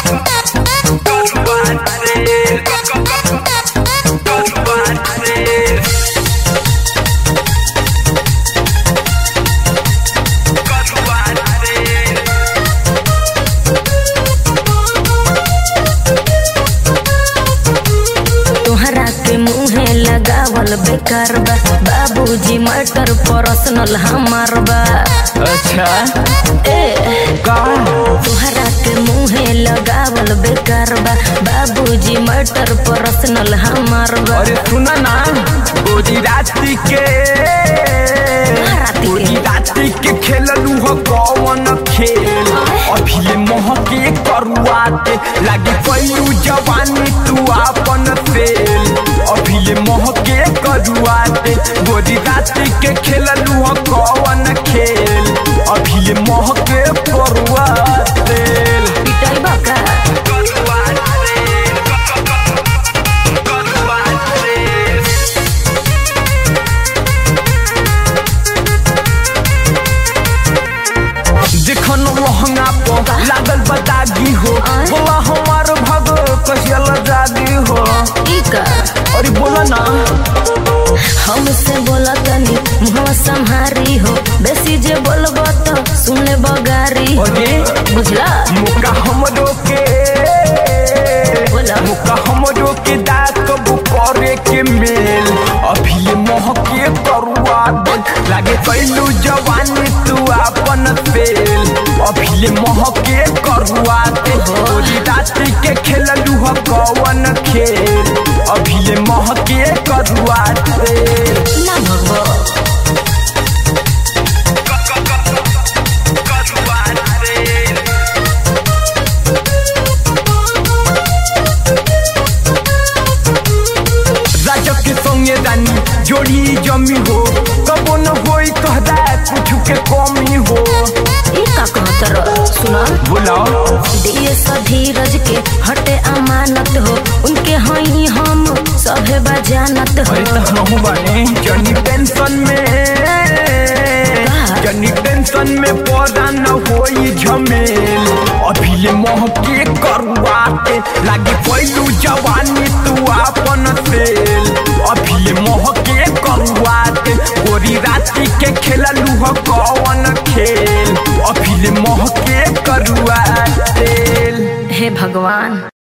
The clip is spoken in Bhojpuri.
तोहरा के मुहे लगावल बेकार बा बाबूजी मटर पर्सनल हमार बा अच्छा ए का तोहरा के मुहे लगावल बेकार बा बाबूजी मटर पर्सनल हमार बा अरे सुना ना गोजी राती के राती के? गोजी राती के खेललू हो कौन खेल अभी ये मोह के करुआते लागे पैलू जवानी तू आपन फेल अभी ये मोह के करुआते गोजी राती के खेललू हो कौन खेल अभी ये मोह के करुआते पिटाई बा का जखन लहंगा पर लागल बतागी हो आय? बोला हमार भग कहियल जागी हो ई का अरे बोला ना हमसे बोला तनी मुहवा संहारी हो बेसी जे बोलबो तो सुने बगारी हो अरे बुझला मुका हमरो के बोला मुका हमरो के दात कबू करे के मेल अभी ये मोह के करुआ दे लागे कैलू जवानी तू आपन फेल अभी ये मोह के करुआ दे गोरी रात्रि के खेललू हो कौन खेल अभी ये मोह के करुआ दे ना भगवा राजक के संगे रानी जोड़ी जमी हो कबो न होई कहदा कुछ के कमी हो ई का कहतर सुना बुलाओ दिए धीरज के हटे अमानत हो उनके हई हम सभे बजानत हो अरे तो हम बने जनी टेंशन में जनी टेंशन में पौधा न होई झमेल अभी ले मोह के करुआते लागे पैलू जवानी तू आपन तेल अभी ले मोह के करुआते गोरी राती के खेललू हो कौन खेल अभी ले मोह के करुआते हे भगवान